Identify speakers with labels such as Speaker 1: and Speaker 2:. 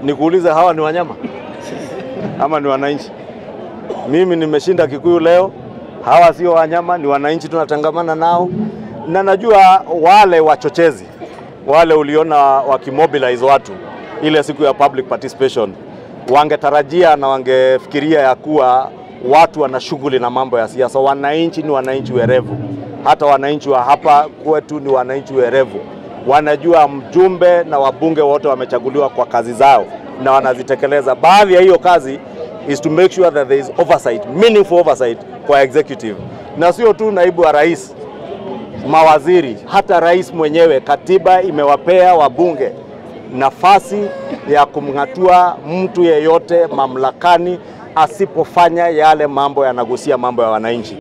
Speaker 1: nikuulize, hawa ni wanyama ama ni wananchi? Mimi nimeshinda Kikuyu leo, hawa sio wanyama, ni wananchi, tunatangamana nao, na najua wale wachochezi wale uliona wakimobilize watu ile siku ya public participation, wangetarajia na wangefikiria ya kuwa watu wana shughuli na mambo ya siasa. Wananchi ni wananchi werevu, hata wananchi wa hapa kwetu ni wananchi werevu, wanajua mjumbe na wabunge wote wamechaguliwa kwa kazi zao na wanazitekeleza. Baadhi ya hiyo kazi is to make sure that there is oversight, meaningful oversight kwa executive, na sio tu naibu wa rais, mawaziri, hata rais mwenyewe. Katiba imewapea wabunge nafasi ya kumng'atua mtu yeyote mamlakani asipofanya yale mambo yanagusia mambo ya wananchi.